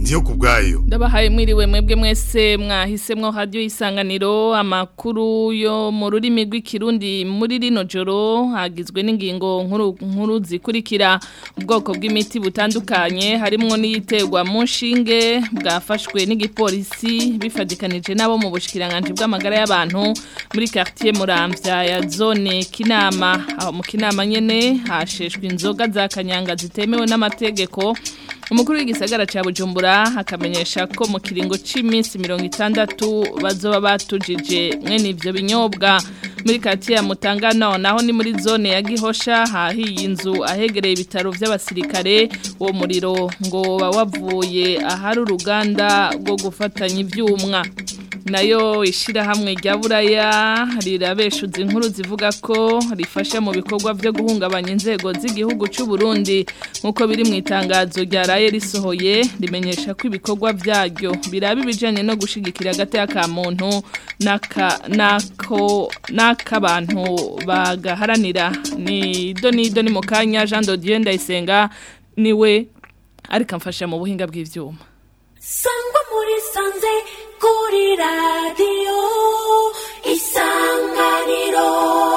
ndiyo kubwayo ndabahaye mwiriwe mwebwe mwese mwahisemwo radio isanganiro amakuru yo mu rurimi rw'ikirundi muri rino joro hagizwe n'ingingo nkuru nkuru zikurikira ubwoko bw'imiti butandukanye harimwo n'iyiterwa mu nshinge bwafashwe n'igipolisi bifadikanije nabo mu bushikiranganje bw'amagara y'abantu muri quartier Muramvya ya zone Kinama aho mu Kinama nyene hasheshwe inzoga za kanyanga zitemewe n'amategeko umukuru w'igisagara ca Bujumbura akamenyesha ko mu kiringo c'iminsi 60 bazoba batujije mwene ivyo binyobwa muri quartier ya Mutangano naho ni muri zone ya Gihosha hahiye inzu ahegereye ibitaro vy'abasirikare uwo muriro ngo wavuye ahari uruganda rwo gufatanya ivyumwa nayo ishirahamwe rya buraya rirabeshuza inkuru zivuga ko rifasha mu bikorwa byo guhungabanya inzego z'igihugu cy'u Burundi nkuko biri mu itangazo ryaraye risohoye rimenyesha ko ibikorwa byaryo biraba ibijanye no gushigikira agateka ka muntu naka nako nakabantu bagaharanira ni do ni do ni mukanya Jean Dodier Ndayisenga niwe ariko amfasha mu buhinga bw'ivyuma sangwa muri sanze kuri radiyo isanganiro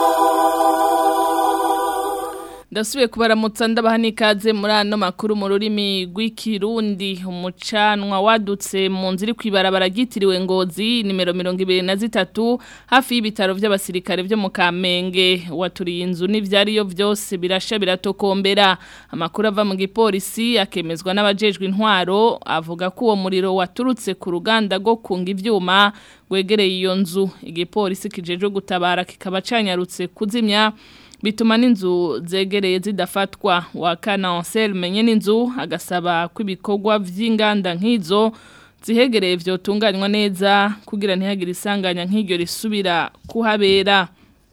ndasubiye kubaramutsa ndabaha n'ikaze muri ano makuru mu rurimi rw'ikirundi umucanwa wadutse mu nzira kw'ibarabara ryitiriwe ngozi nimero mirongo ibiri na zitatu hafi y'ibitaro by'abasirikare byo mu kamenge waturiye inzu n'ibyariyo byose birasha biratokombera amakuru ava mu gipolisi akemezwa n'abajejwe intwaro avuga ko uwo muriro waturutse ku ruganda rwo kunga ibyuma rwegereye iyo nzu igipolisi kijeje gutabara kikaba canyarutse kuzimya bituma n'inzu zegereye zidafatwa wa kanansel menye n'inzu agasaba ko ibikorwa by'inganda nk'izo zihegereye vyotunganywa neza kugira ntihagire isanganya nk'iryo risubira kuhabera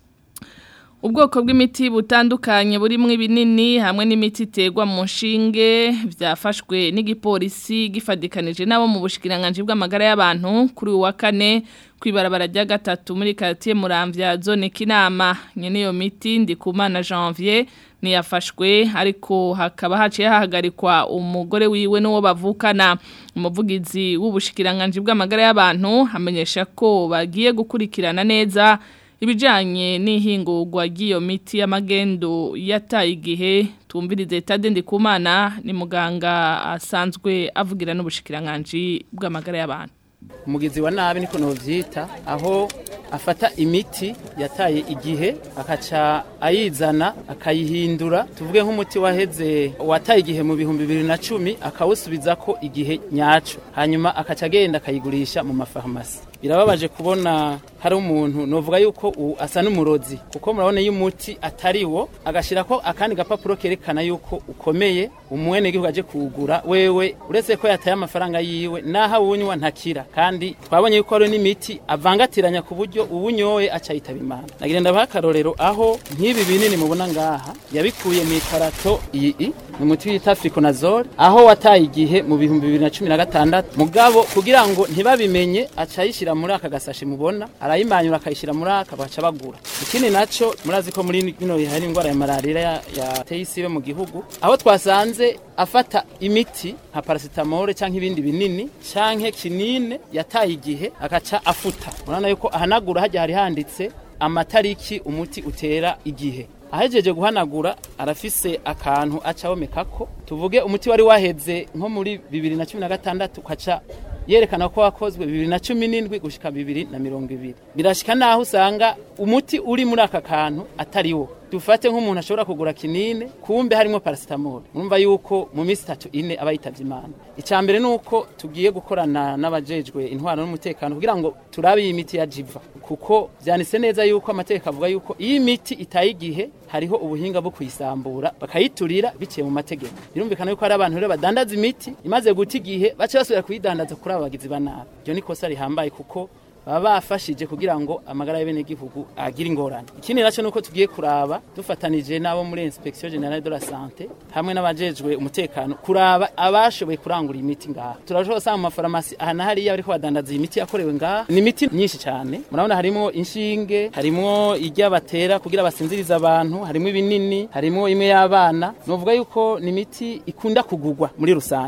ubwoko bw'imiti butandukanye burimo ibinini hamwe n'imiti iterwa mu nshinge byafashwe n'igipolisi gifadikanije nabo mu bushikiranganje bw'amagara y'abantu kuri uwa kane kwibarabara rya gatatu muri quartier Muramvya zone Kinama nyene iyo miti ndikumana Janvier niyafashwe ariko hakaba haciye hahagarikwa umugore wiwe n'uwo bavukana umuvugizi w'ubushikiranganje bw'amagara y'abantu amenyesha ko bagiye gukurikirana neza ibijanye n'ihingurwa ry'iyo miti y'amagendo yataye igihe tumvirize Tade Ndikumana ni muganga asanzwe avugira n'ubushikiranganje bw'amagara y'abantu umugizi wa nabi niko novyita aho afata imiti yataye igihe akaca ayizana akayihindura tuvuge nk'umuti waheze wataye igihe mu bihumbi bibiri na cumi akawusubiza ko igihe nyaco hanyuma akaca agenda akayigurisha mu mafarumasi birababaje kubona hari umuntu novuga yuko ubu asa n'umurozi kuko murabona iyo umuti atari wo agashyira ko akandi gapapuro kerekana yuko ukomeye umwene gihugu aje kuwugura wewe uretse ko yataye amafaranga yiwe naho awunywa ntakira kandi twabonye yuko hari n'imiti avangatiranya ku buryo uwunyoye aca yitaba imana nagira ndabaha akarorero aho nk'ibi binini mubona ngaha yabikuye mu ikarato iyi ni umuti wita fikonazole aho wataye igihe mu bihumbi bibiri na cumi na gatandatu mugabo kugira ngo ntibabimenye aca ayishyira muri aka gasashi mubona arayimanyura akayishyira muri aka baca bagura ikindi naco murazi ko muri bino bihe hari indwara ya malaria yateye isibe mu gihugu aho twasanze afata imiti nka paracetamol cyangwa ibindi binini canke kinine yataye igihe agaca afuta murabona yuko ahanagura hajya hari handitse amatariki umuti utera igihe ahejeje guhanagura arafise akantu aca omekako tuvuge umuti wari waheze nko muri bibiri na cumi na gatandatu ukaca yerekana ko wakozwe bibiri na cumi n'indwi gushika bibiri na mirongo ibiri birashika naho usanga umuti uri muri aka kantu atari wo dufate nk'umuntu ashobora kugura kinine kumbe harimo paracetamol urumva yuko mu minsi itatu ine aba yitavye imana icya mbere ni uko tugiye gukorana n'abajejwe intwaro n'umutekano kugira ngo turabe iyi miti ya jiva kuko vyanditse neza yuko amategeko avuga yuko iyi miti itaye igihe hariho ubuhinga bwo kuyisambura bakayiturira biciye mu mategeko birumvikana yuko hari abantu rero badandaza imiti imaze guta igihe bace basubira kuyidandaza kuri abo bagizi ba nabi iryo ni ikosa rihambaye kuko baba bafashije kugira ngo amagara y'abenegihugu agire ingorane ikindi nacyo nuko tugiye kuraba dufatanije n'abo muri inspection generale de la santé hamwe n'abajejwe umutekano kuraba abashoboye kurangura imiti ngaha turashobora gusanga mu mafarumasi aha na hariya bariko badandaza iyi miti yakorewe ngaha ni imiti myinshi cyane murabona harimo inshinge harimo ijya batera kugira basinzirize abantu harimo ibinini harimo imwe y'abana novuga yuko ni imiti ikunda kugurwa muri rusange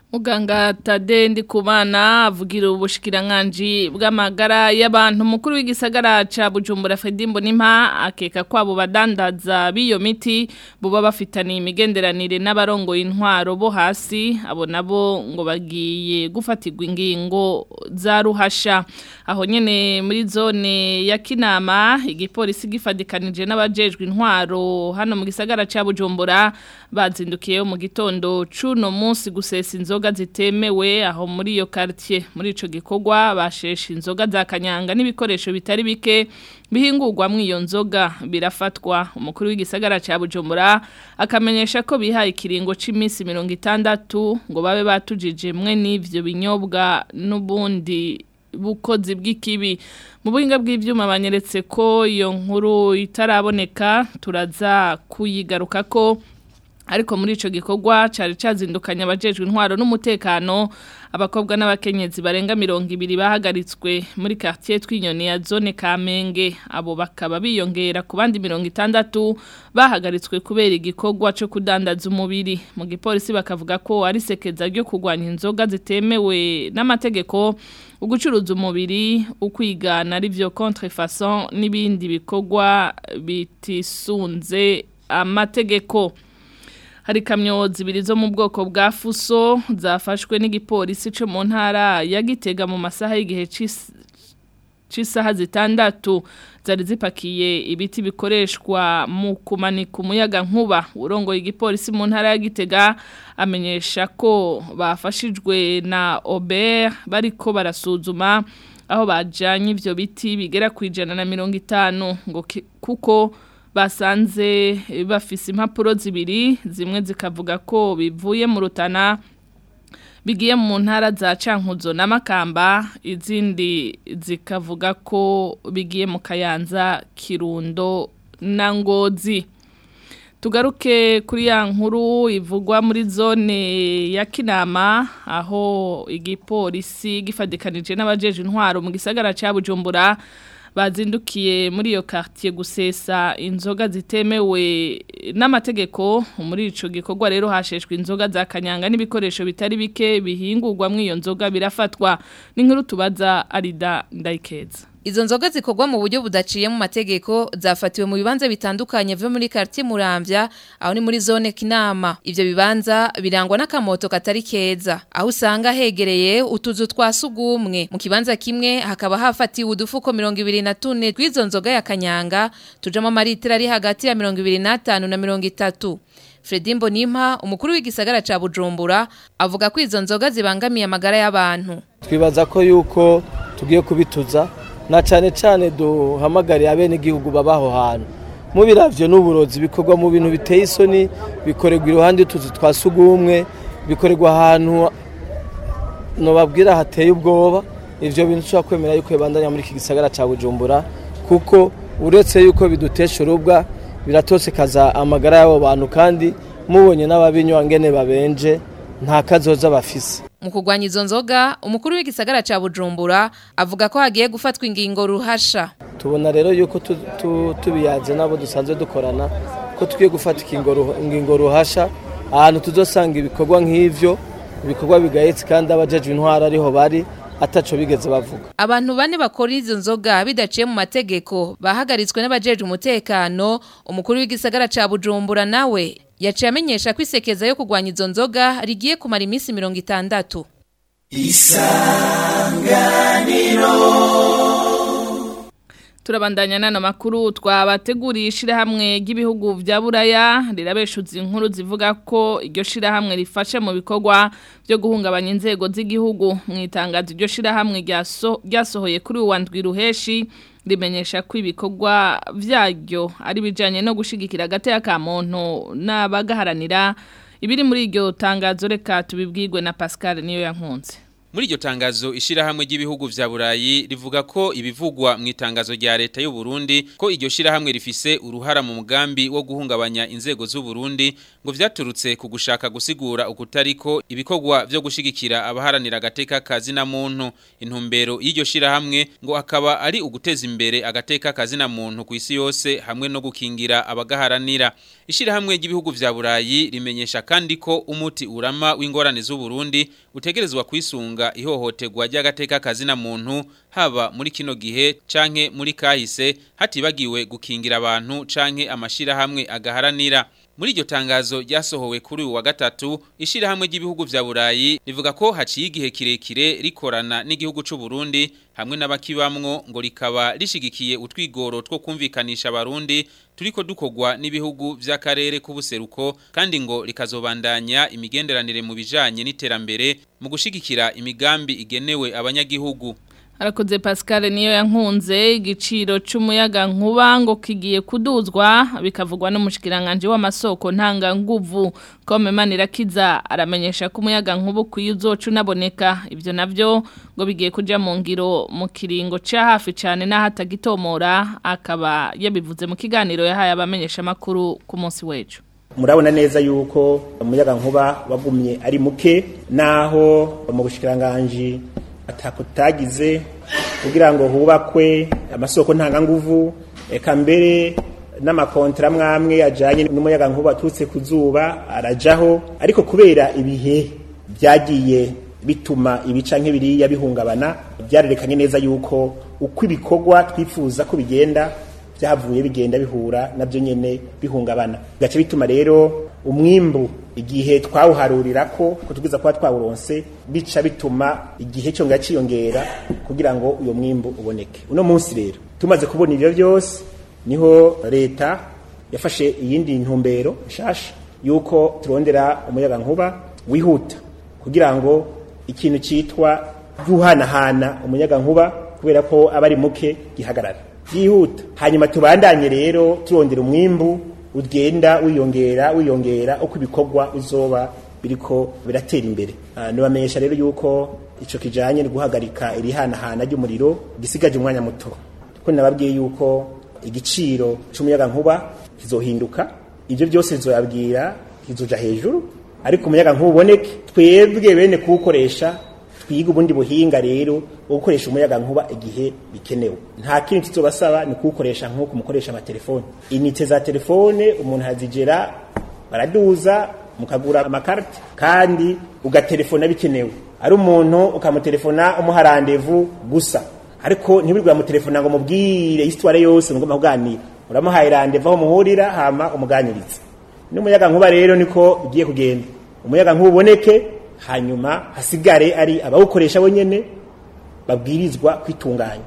Muganga Tade Ndikumana avugira ubushikiranganji bw'amagara y'abantu mukuru w'igisagara ca Bujumbura Fedimbo Nimpa akeka kwabo badandaza biyo miti buba bafitaniye imigenderanire n'abarongo intwaro bo hasi abo nabo ngo bagiye gufatirwa ingingo za ruhasha aho nyene muri zone ya Kinama igipolisi gifadikanije n'abajejwe intwaro hano mu gisagara ca Bujumbura bazindukiye mu gitondo cuno munsi gusesa inzoga zitemewe aho muri iyo quartier muri ico gikorwa bashesha inzoga za kanyanga n'ibikoresho bitari bike bihingurwa mu iyo nzoga birafatwa umukuru w'igisagara ca Bujumbura akamenyesha ko bihaye ikiringo c'iminsi 60 ngo babe batujije mwe n'ivyo binyobwa n'ubundi bukozi bw'ikibi mu buhinga bw'ivyuma banyeretse ko iyo nkuru itaraboneka turaza kuyigaruka ko ariko muri ico gikorwa cari cazindukanye abajejwe intwaro n'umutekano abakobwa n'abakenyezi barenga mirongo ibiri bahagaritswe muri quartier twinyoni ya zone Kamenge abo bakaba biyongera ku bandi mirongo itandatu bahagaritswe kubera igikorwa cyo kudandaza umubiri mu gipolisi bakavuga ko ari sekeza ryo kugwanya inzoga zitemewe n'amategeko ugucuruza umubiri ukwigana ari byo contrefaçon n'ibindi bikorwa bitisunze amategeko hari kamyo zibiri zo mu bwoko bwa fuso zafashwe n'igipolisi cyo mu ntara ya gitega mu masaha y'igihe cy'isaha zitandatu zari zipakiye ibiti bikoreshwa mu kumanika umuyaga nkuba urongoye igipolisi mu ntara ya gitega amenyesha ko bafashijwe na Ober bariko barasuzuma aho bajanye ivyo biti bigera ku ijana na mirongo itanu ngo kuko basanze bafise impapuro zibiri zimwe zikavuga ko bivuye mu rutana bigiye mu ntara za cankuzo n'amakamba izindi zikavuga ko bigiye mu kayanza kirundo na ngozi tugaruke kuri ya nkuru ivugwa muri zone ya kinama aho igipolisi gifadikanije n'abajeje intwaro mu gisagara cya bujumbura bazindukiye muri iyo quartier gusesa inzoga zitemewe n'amategeko muri ico gikorwa rero hasheshwe inzoga za kanyanga n'ibikoresho bitari bike bihingurwa mu iyo nzoga birafatwa n'inkuru tubaza Arida Ndayikeza Izo nzoga zikorwa mu buryo budaciye mu mategeko zafatiwe mu bibanza bitandukanye vyo muri quartier Muramvya aho ni muri zone Kinama ivyo bibanza birangwa n'akamoto katari keza aho usanga hegereye utuzu twa sugumwe mu kibanza kimwe hakaba hafatiwe udufuko 24 tw'izo nzoga ya kanyanga tujamo amaritira ari hagati ya 25 na 30 Fredimbo Nimpa umukuru w'igisagara ca Bujumbura avuga ko izo nzoga zibangamiye amagara y'abantu twibaza ko yuko tugiye kubituza na cyane cyane duhamagariye abenegihugu babaho hantu mu biravyo n'uburozi bikorwa mu bintu biteye isoni bikorerwa iruhande y'utuzu twa sugumwe bikorerwa ahantu nobabwira hateye ubwoba ivyo bintu tushobora kwemera yuko bibandanya muri iki gisagara ca bujumbura kuko uretse yuko bidutesha urubwa biratosekaza amagara y'abo bantu kandi mubonye n'ababinywa ngene babenje nta kazoza bafise mu kurwanya izo nzoga umukuru w'igisagara ca Bujumbura avuga ko hagiye gufatwa ingingo ruhasha tubona rero yuko tu- tu- tubiyaze nabo dusanzwe dukorana ko tugiye gufata ingingo ruh- ingingo ruhasha ahantu tuzosanga ibikorwa nk'ivyo ibikorwa bigayetse kandi abajejwe intwara ariho bari ataco bigeze bavuga Abantu bane bakora izo nzoga bidaciye mu mategeko bahagaritswe n'abajeje umutekano umukuru w'igisagara ca Bujumbura nawe yaciye amenyesha ko isekeza yo kurwanya izo nzoga rigiye kumara iminsi mirongo itandatu Turabandanya nano makuru twabateguriye ishirahamwe ry'ibihugu vya Buraya rirabeshuza inkuru zivuga ko iryo shirahamwe rifashe mu bikorwa byo guhungabanya inzego z'igihugu mu itangazo iryo shirahamwe ryaso- ryasohoye kuri uwa ndwi ruheshi rimenyesha ko ibikorwa vyaryo ari bijanye no gushigikira agateka ka muntu n'abagaharanira ibiri muri iryo tangazo reka tubibwirwe na Pascal niyo yankunze Muri iryo tangazo ishirahamwe ry'ibihugu vya Burayi rivuga ko ibivugwa mu itangazo rya leta y'u Burundi ko iryo shirahamwe rifise uruhara mu mugambi wo guhungabanya inzego z'u Burundi ngo vyaturutse ku gushaka gusigura ukutariko ibikorwa vyo gushigikira abaharanira agateka kazi na muntu intumbero y'iryo shirahamwe ngo akaba ari uguteza imbere agateka kazi na muntu ku isi yose hamwe no gukingira abagaharanira ishirahamwe ry'ibihugu vya Burayi rimenyesha kandi ko umuti urama w'ingorane z'u Burundi utegerezwa kwisunga ihohoterwa ry'agateka kazina muntu haba muri kino gihe canke muri kahise hatibagiwe gukingira abantu canke amashirahamwe agaharanira muri iryo tangazo ryasohowe kuri uyu wa gatatu ishirahamwe ry'ibihugu vya Burayi rivuga ko haciye igihe kirekire rikorana n'igihugu c'u Burundi hamwe n'abakibamwo ngo rikaba rishigikiye utwigoro two kumvikanisha abarundi turiko dukogwa n'ibihugu vy'akarere k'ubuseruko kandi ngo rikazobandanya imigenderanire mu bijanye n'iterambere mu gushigikira imigambi igenewe abanyagihugu Arakoze Pascal niyo yankunze igiciro c'umuyaga nkuba ngo kigiye kuduzwa bikavugwa n'umushikiranganje w'amasoko ntanga nguvu kome manirakiza aramenyesha ko umuyaga nkuba kuyi uzocu naboneka ivyo navyo ngo bigiye kuja mu ngiro mu kiringo ca hafi cane n'ahatagitomora akaba yabivuze mu kiganiro yahaye abamenyesha makuru ku munsi w'ejo murabona neza yuko umuyaga nkuba wagumye ari muke naho mu bushikiranganje atakutagize kugira ngo hubakwe amasoko ntanganguvu eka mbere n'amakontra mwamwe ajanye n'umuyaga nkuba turutse ku zuba arajaho ariko kubera ibihe byagiye bituma ibica nk'ibiriya bihungabana byarerekanye neza yuko uko ibikorwa twifuza ko bigenda byavuye bigenda bihura nabyo nyene bihungabana gace bituma rero umwimbu igihe twawuharurira ko ko tugiza kuba twawuronse bica bituma igihe cyo ngaciyongera kugira ngo uyo mwimbu uboneke uno munsi rero tumaze kubona ibyo byose niho leta yafashe iyindi ntumbero nshasha yuko turondera umuyaga nkuba wihuta kugira ngo ikintu cyitwa guhanahana umuyaga nkuba kubera ko aba ari muke gihagarara byihuta hanyuma tubandanye rero turondera umwimbu ugenda wiyongera wiyongera uko ibikorwa uzoba biriko biratera imbere nibamenyesha rero yuko ico kijanye no guhagarika irihanahana ry'umuriro gisigaje umwanya muto kuko nababwiye yuko igiciro c'umuyaga nkuba kizohinduka ivyo byose bizoyabwira kizoja hejuru ariko umuyaga nkuba uboneke twebwe bene kuwukoresha twiga ubundi buhinga rero wo gukoresha umuyaga nkuba igihe bikenewe nta kindi tuzobasaba ni kuwukoresha nk'uko mukoresha amatelefone inite za telefone umuntu hazigera baraduza mukagura amakarita kandi ugatelefona bikenewe ari umuntu ukamutelefona umuha randevu gusa ariko ntibirwe mutelefona ngo mubwire histoire yose mugomba kuganira uramuhaye randevu aho muhurira hama umuganiriza n'umuyaga nkuba rero niko ugiye kugenda umuyaga nkuba uboneke hanyuma hasigare ari abawukoresha bonyene babwirizwa kwitunganya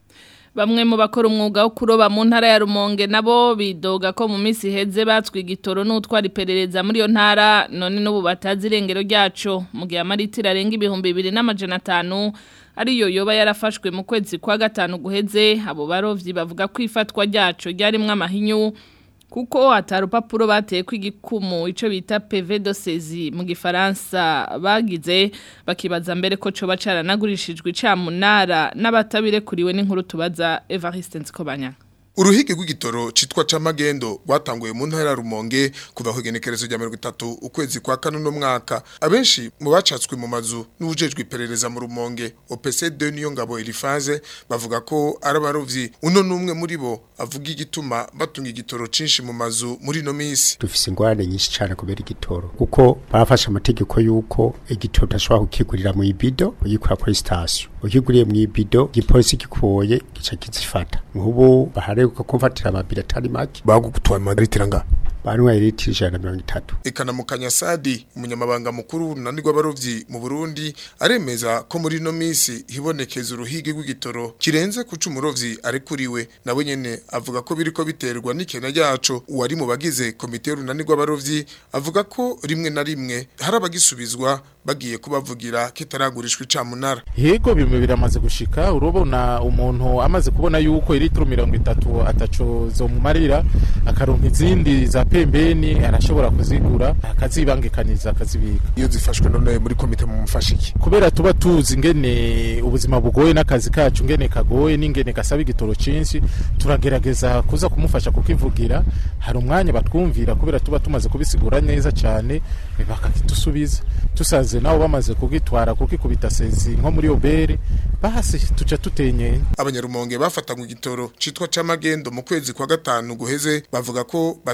Bamwe mu bakora umwuga wo kuroba mu ntara ya Rumonge nabo bidoga ko mu minsi heze batswe igitoro n'utwara iperereza muri yo ntara none n'ubu batazi irengero ryaco mu gihe amaritira arenga ibihumbi bibiri n'amajana atanu ariyo yoba yarafashwe mu kwezi kwa gatanu guheze abo barovyi bavuga ko ifatwa ryaco ryarimwo amahinyu kuko atarupapuro bateye kw'igikumu ico bita PV de saisie mu gifaransa bagize bakibaza mbere ko coba caranagurishijwe icamunara n'abatabirekuriwe n'inkuru tubaza Evariste Nzikobanya Uruhigi rw'igitoro citwa camagendo rwatanguye mu ntara ya Rumonge kuva ku igenekerezo rya 30 ukwezi kwa kane no mwaka abenshi mu bacatswe mu mazu n'ubujejwe iperereza mu Rumonge OPC2 niyo ngabo irifaze bavuga ko ari abarovyi uno numwe muri bo avuga igituma batunga igitoro cinshi mu mazu muri no misi dufise ingorane nyinshi cyane kubera igitoro kuko bafashe amategeko yuko igitoro tashobora kukigurira mu ibido uyikura kuri station ukiguriye mu ibido gipolisi gikuye gica kizifata nk'ubu bahare ko kumfatira amabiri atari make bagutwaye amaritira nga banywa litiro ijana na mirongo itatu Ekana Mukanyasadi umunyamabanga mukuru w'urunani rw'abarovyi mu Burundi aremeza ko muri no misi hibonekeza uruhigi rw'igitoro kirenze kuca umurovyi arekuriwe nawe nyene avuga ko biriko biterwa n'ikena ryaco uwari mu bagize komite y'urunani rw'abarovyi avuga ko rimwe na rimwe hari abagisubizwa bagiye kubavugira kitaragurishwa icamunara Yego bimwe biramaze gushika urubona umuntu amaze kubona yuko litiro mirongo itatu ataco zomumarira akaronka izindi za pembeni arashobora kuzigura akazibangikaniza akazibika iyo zifashwe none muri komite mu mufashiki kubera tuba tuzi ngene ubuzima bugoye n'akazi kacu ngene kagoye n'ingene gasaba igitoro cinshi turagerageza kuza kumufasha kukivugira hari umwanya batwumvira kubera tuba tumaze kubisigura neza cyane bakakitusubiza tusanze nabo bamaze kugitwara kukikubita sezi nko muri obere basi tuca tutenye abanyarumonge bafatanywe igitoro citwa camagendo mu kwezi kwa gatanu guheze bavuga ko batamenye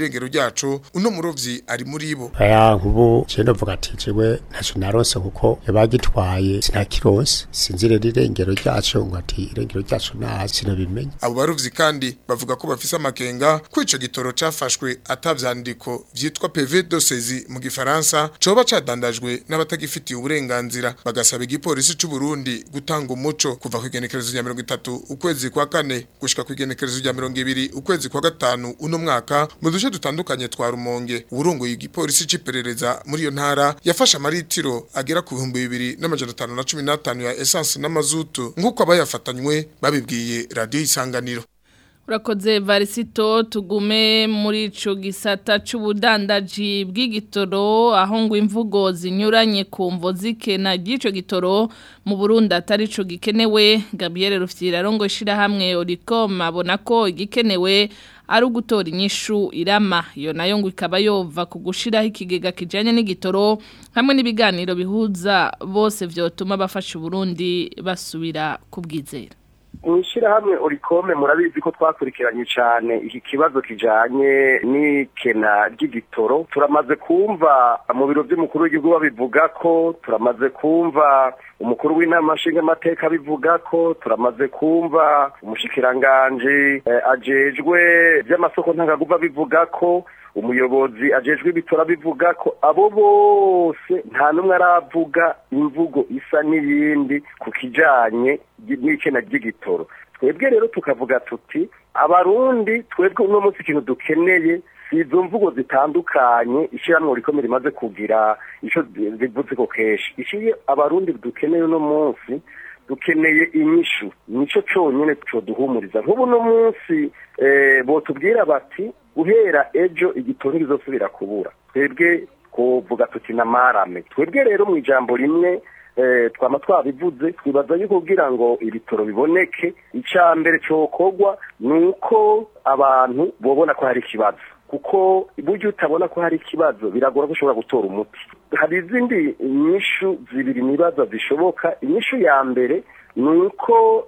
irengero ryacu uno murovyi ari muri bo aya nkubu je ndavuga ati jewe ntaco naronse kuko yabagitwaye sinakironse sinzi rero irengero ryacu ngo ati irengero ryacu nta sinabimenya abo barovyi kandi bavuga ko bafise amakenga ko ico gitoro cafashwe atavyandiko vyitwa PV dosezi mu gifaransa coba cadandajwe n'abatagifitiye uburenganzira bagasaba igipolisi c'u Burundi gutanga umuco kuva ku igenekerezo rya 30 ukwezi kwa kane gushika ku igenekerezo rya 20 ukwezi kwa gatanu uno mwaka mu duce dutandukanye twa Rumonge urongoye igipolisi c'iperereza muri iyo ntara yafashe amaritiro agera ku bihumbi bibiri n'amajana atanu na cumi n'atanu ya essence n'amazutu nk'uko abayafatanywe babibwiye radiyo isanganiro Urakoze varisito tugume muri ico gisata c'ubudandaji bw'igitoro aho ngo imvugo zinyuranye ku mvo zikena ry'ico gitoro mu Burundi atari co gikenewe Gabriel Rufyira rongo shira hamwe Oricom abona ko igikenewe ari ugutora inyishu irama iyo nayo ngo ikaba yova ku gushiraho ikigega kijanye n'igitoro hamwe n'ibiganiro bihuza bose vyotuma bafasha Burundi basubira kubwizera mwishirahamwe orikome murabizi ko twakurikiranye cyane iki kibazo kijanye n'ikena ry'igitoro turamaze kumva mu biro by'umukuru w'igihugu babivuga ko turamaze kumva umukuru w'inama nshingamateka bivuga ko turamaze kumva umushikiranganji eh, ajejwe by'amasoko ntangaguva bivuga ko umuyobozi ajejwe ibitora bivuga ko abo bose nta n'umwe aravuga imvugo isa n'iyindi ku kijanye n'ikena ry'igitoro twebwe rero tukavuga tuti abarundi twebwe uno munsi ikintu dukeneye si izo mvugo zitandukanye ishyirahamwe rikomeye rimaze kugira icyo rivuze ko kenshi ishiye abarundi dukeneye uno munsi dukeneye inyishu nico cyonyine cyo duhumuriza nk'ubu uno munsi botubwira bati guhera ejo igitoro kizosubira kubura twebwe kuvuga tuti na marame twebwe rero mu ijambo rimwe twaba twabivuze twibaza yuko kugira ngo ibitoro biboneke icya mbere cyokorwa ni uko abantu bobona ko hari ikibazo kuko burya utabona ko hari ikibazo biragora ko ushobora gutora umuti hari izindi nyishu zibiri nibaza zishoboka inyishu ya mbere ni uko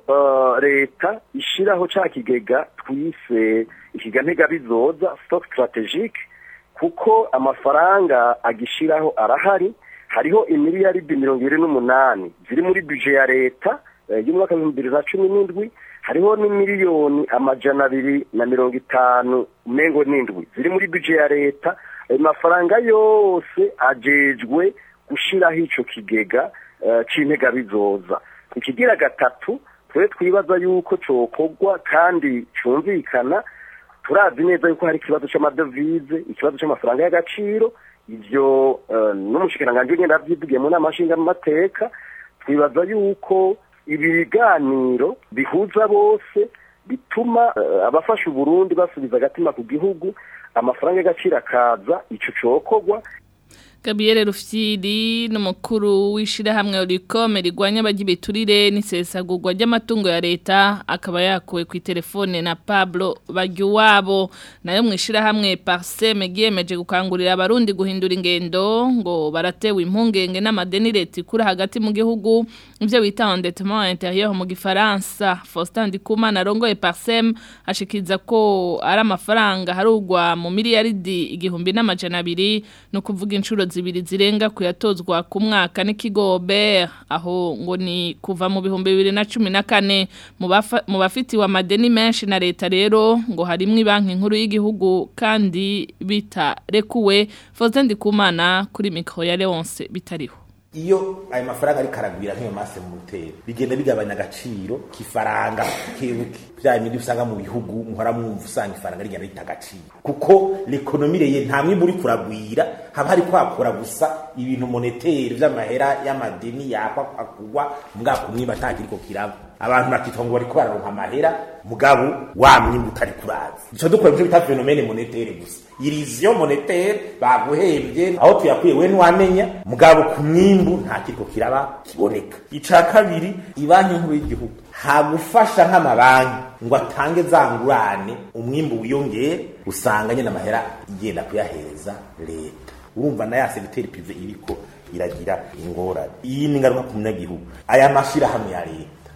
leta ishyiraho cya kigega twise ikiganega bizoza stock strategique kuko amafaranga agishyiraho arahari hariho imiliyaridi mirongo irindwi n'umunani ziri muri bije ya leta y'umwaka w'ibihumbi bibiri na cumi n'indwi hariho n'imiliyoni amajana abiri na mirongo itanu umengo n'indwi ziri muri bije ya leta ayo mafaranga yose ajejwe gushyiraho icyo kigega cy'intega bizoza ikigira gatatu twe twibaza yuko cyokorwa kandi cyumvikana turazi neza yuko hari ikibazo cy'amadovize ikibazo cy'amafaranga y'agaciro ibyo n'umushikiranganji ugenda abyivugiye mu nama nshingamateka twibaza yuko ibi biganiro bihuza bose bituma abafasha uburundi basubiza agatima ku gihugu amafaranga y'agaciro akaza icyo cyokorwa Gabriel Rufyiri n'umukuru w'ishirahamwe Oricom rigwanya abagibiturire n'isesagurwa ry'amatungo ya leta akaba yakuwe ku telefone na Pablo Bagiwabo nayo mwishirahamwe Parsem giyemeje gukangurira abarundi guhindura ingendo ngo baratewe impungenge n'amadeni leta ikura hagati mu gihugu ivyo bita endettement intérieur mu gifaransa Faustin Ndikumana rongoye Parsem ashikiza ko ari amafaranga harugwa mu miliyaridi igihumbi n'amajana abiri no kuvuga inshuro zibiri zirenga kuyatozwa ku mwaka n'ikigo BER aho ngo ni kuva mu bihumbi bibiri na cumi na kane mu bafitiwe amadeni menshi na leta rero ngo harimwo banki nkuru y'igihugu kandi bitarekuwe Faustin Ndikumana kuri mikro ya Leonce bitariho iyo ayo mafaranga ari karagwira nk'iyo mase mu mutero bigenda bigabanya agaciro kifaranga kebuke bya bindi usanga mu bihugu muhora mwumva usanga ifaranga rigenda rita agaciro kuko l'economie ye nta mwimbu uri kuragwira haba hari kwakora gusa ibintu monetaire vy'amahera y'amadeni yakwa akugwa mbwa kumwimba atakiriko kiraba abantu bakitwa ngo bariko bararonka amahera mugabo wa mwimbu utari kuraza ico dukora ivyo bita phénomène monétaire gusa iriziyo monétaire baguhembye aho tuyakuye we ntiwamenya mugabo ku mwimbu nta kiriko kiraba kiboneka ica kabiri ibanki nkuru y'igihugu hagufasha nk'amabanki ngo atange za ngurane umwimbu wiyongeye usanga nyine amahera igenda kuyahereza leta urumva na ya segiteri prive iriko iragira ingorane iyi ni ingaruka ku munyagihugu aya mashirahamwe ya leta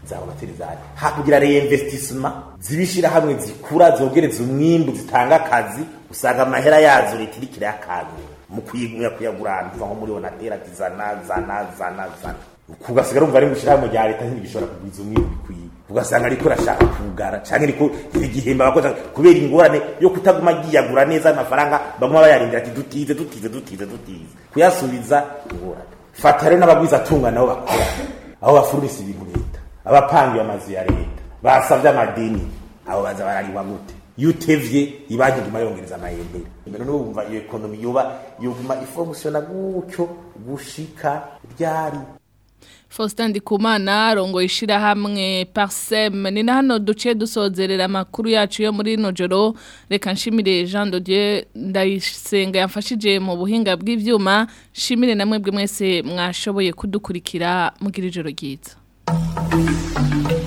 zaba materizari hakugira reinvestissement zibishira hamwe zikura zogereza umwimbu zitanga akazi usanga amahera yazo leta irikira yakantu mu kuyigumya kuyagurana nko muri onatera tizana zana zana zana kugasigara umva ari mu shirahamwe rya leta ntibishobora kugwiza umwimbu bikwiye ugasanga ariko rashaka kugara canke ariko igihemba abakozi kubera ingorane yo kutaguma giyagura neza amafaranga bamwe bayarindira ati dutize dutize dutize dutize kuyasubiza ingorane fata rero n'abagwiza atunga nabo bakora aho bafurumisa ibintu leta abapangiye amazu ya leta basavye amadeni abo baza barariwa gute iyo utevye ibanki iguma yongereza amayembere mbere no wumva iyo ekonomi yoba yoguma ifonkisiona gutyo gushika ryari Faustin Ndikumana rongo ishira hamwe Parsem ni na hano duce dusozerera makuru yacu yo muri nojoro reka nshimire Jean de Dieu ndayisenga yamfashije mu buhinga bw'ivyuma shimire namwe bwe mwese mwashoboye kudukurikira mugira ijoro ryiza